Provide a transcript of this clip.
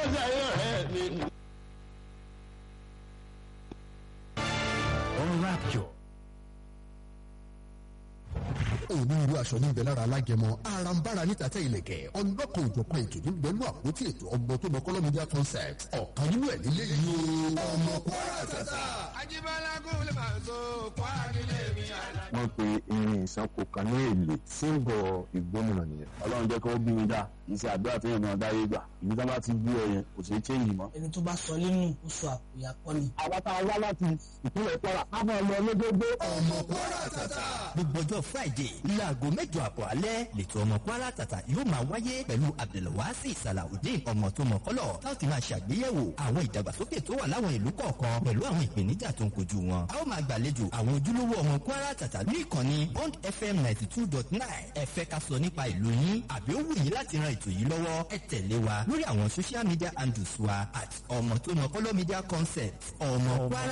sáyé ọ̀rẹ́ mi. on Rapture. onírúurú aṣọ níbẹ̀ lára alágẹmọ arambara níta tẹ ilẹ̀kẹ̀ ọlọ́kan òjọ̀kan ètò níbẹ̀ nú àpótí ètò ọmọ tó mọ kọ́lọ́ media concept ọ̀kan nínú ẹ̀ nílé yìí o ọmọ kwara tata. Ajíbọ́lá gúnlẹ̀ máa so kwara nílé mi àná. wọ́n pe irin ìsanko kan ní èlé símbọ̀ ìgbómìnà nìyẹn. ọlọ́run jẹ́ kó bí mi dá iṣẹ́ àdúrà tó yẹn náà dáyé gbà ìlú tó bá ti bí ọ yẹn kò sí chéǹjì mọ́. ẹni tó bá sọ nínú ó sọ àpòyà kọ́ ni. àwa tá a wá láti ìpínlẹ̀ kwara a máa lọ lójoojó. ọmọ kwara tata. gbogbo ọjọ́ friday láago mẹ́jọ àbọ̀ alẹ́ lẹ́tọ̀ ọmọ kwara tata yóò máa wáyé pẹ̀lú abdulwasi salawudeen ọmọ tó mọ kọ́lọ̀ láti máa ṣàgbéyẹ̀wò àwọn ìdàgbàsókè tó wà láwọn ìlú kọ̀ọ̀kan pẹ̀lú àwọn ìpèníjà tó ń kojú wọn. a ó máa gbàlejò àwọn ojúlówó ọmọ kwara tata ní ìkànnì bond fm ninety two dot nine ẹ fẹ́ ká sọ nípa ìlú yín àbí ó wù yín láti ran ètò yìí lọ́wọ́ ẹ tẹ̀lé wa lórí àwọn social media handles wa at ọmọ tó mọ kọ́lọ́ media concept ọmọ kwara